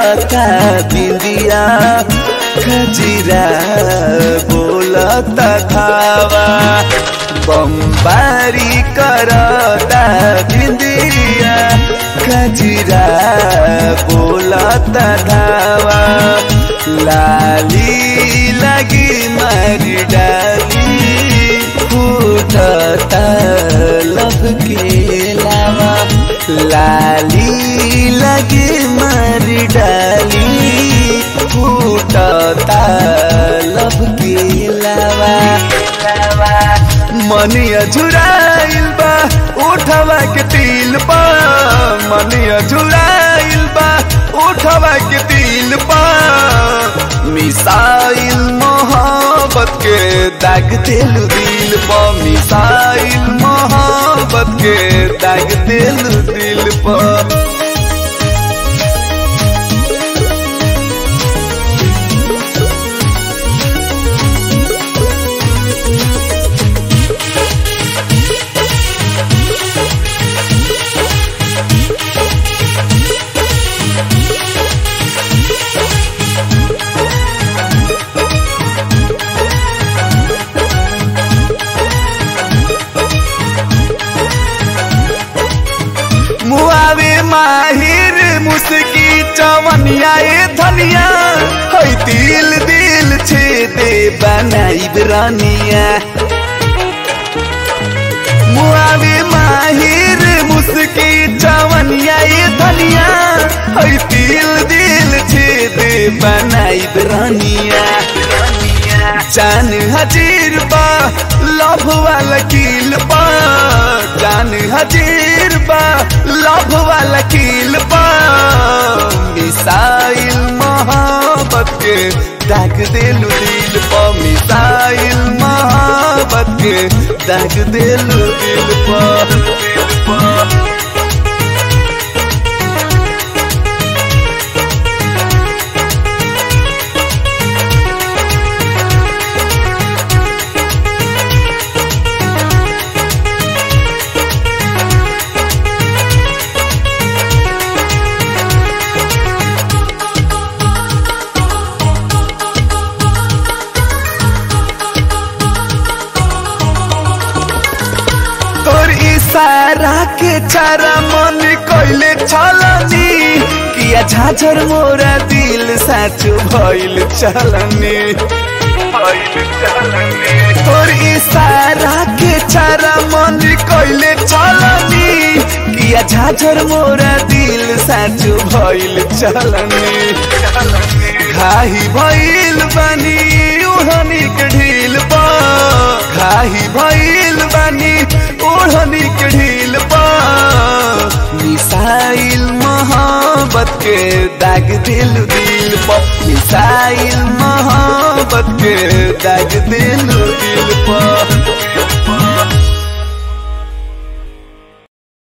करता बिंदिया खजीरा बोलता धावा बम्बारी करता बिंदिया खजीरा बोलता धावा लाली लगी मारी डाली फूटता लब के लावा लाली लगी मारी डाली फूटता लब के लावा मनिया झुराइल बा उठवा के तिल पा मनिया झुराइल बा उठवा के तिल पा मिसाइल मोहब्बत के दाग दिल दिल पा मिसाइल मोहब्बत के दाग दिल दिल पा मुआवे माहिर मुस्की चवनिया ए धनिया है दिल दिल छे दे बनाई रानिया मुआवे माहिर मुस्की चवनिया ए धनिया है दिल दिल छे दे बनाई रानिया जान हजीर बा लभ वाला किल बा जान हजीर बा लभ वाला किल बा मिसाइल मोहब्बत के दाग दिलु दिल पा मिसाइल मोहब्बत के दाग दिलु दिल पा दिल पा तोर इशारा के चारा मन कोइले छलनी किया झाझर मोरा दिल साचो भइल चलनी तोर इशारा के चारा मन कोइले छलनी किया झाझर मोरा दिल साचो भइल चलनी घाही भइल बानी उड़नी के ढील पा घाही भइल बानी ओढ़नी के ढील पा मिसाइल मोहब्बत के दाग दिल दिल पा मिसाइल मोहब्बत के दाग दिल